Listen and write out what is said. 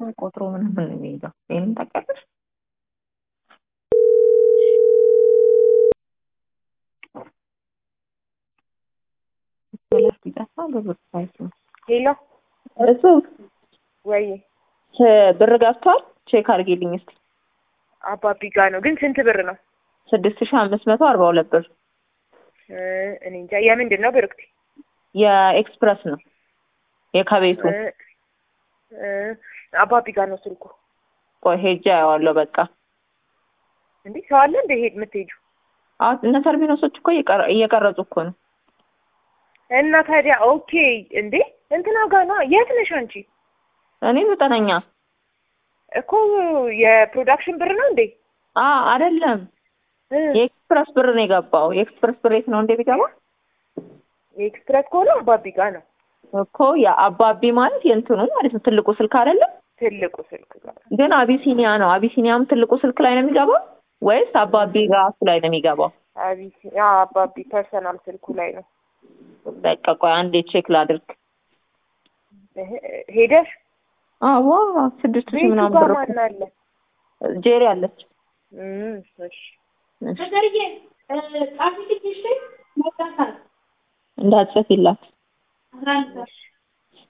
ቆጥሮ ምናምን ነው የሚይዘው። ይሄንን ታውቂያለሽ? ቢጠፋ በብር ሳይት ነው ሄሎ እሱ ወይ ብር ገብቷል። ቼክ አድርጌልኝ እስኪ አባቢ ጋ ነው ግን ስንት ብር ነው? ስድስት ሺህ አምስት መቶ አርባ ሁለት ብር እ እኔ እንጃ የምንድን ነው ብርክቲ? የኤክስፕረስ ነው የከቤቱ እ እ አባቢ ጋ ነው ስልኩ። ቆይ ሄጄ አየዋለሁ። በቃ እንዴ ሰው አለ እንደ ሄድ የምትሄጁ አዎ እነ ተርሚኖሶች እኮ እየቀረ- እየቀረጹ እኮ ነው። እና ታዲያ ኦኬ እንዴ እንትና ጋ ነው የት ነሽ አንቺ? እኔ ዘጠነኛ እኮ የፕሮዳክሽን ብር ነው እንዴ? አ አይደለም እ የኤክስፕረስ ብር ነው የገባው። የኤክስፕረስ ብር የት ነው እንደ ቢገባ የኤክስፕረስ ከሆነ አባቢ ጋ ነው እኮ የአባቢ ማለት የእንትኑ ማለት ነው ትልቁ ስልክ አይደለም። ትልቁ ስልክ ጋር ግን አቢሲኒያ ነው። አቢሲኒያም ትልቁ ስልክ ላይ ነው የሚገባው ወይስ አባቢ ራሱ ላይ ነው የሚገባው? አቢሲ ያ አባቢ ፐርሰናል ስልኩ ላይ ነው። በቃ ቆይ አንዴ ቼክ ላድርግ። እህ ሄደሽ አዎ ስድስት ሺህ ቤቱ ምናምን ጋር ብር ማን አለ? ጄሪ አለች። እም እሺ እንዳትጽፊላት እሺ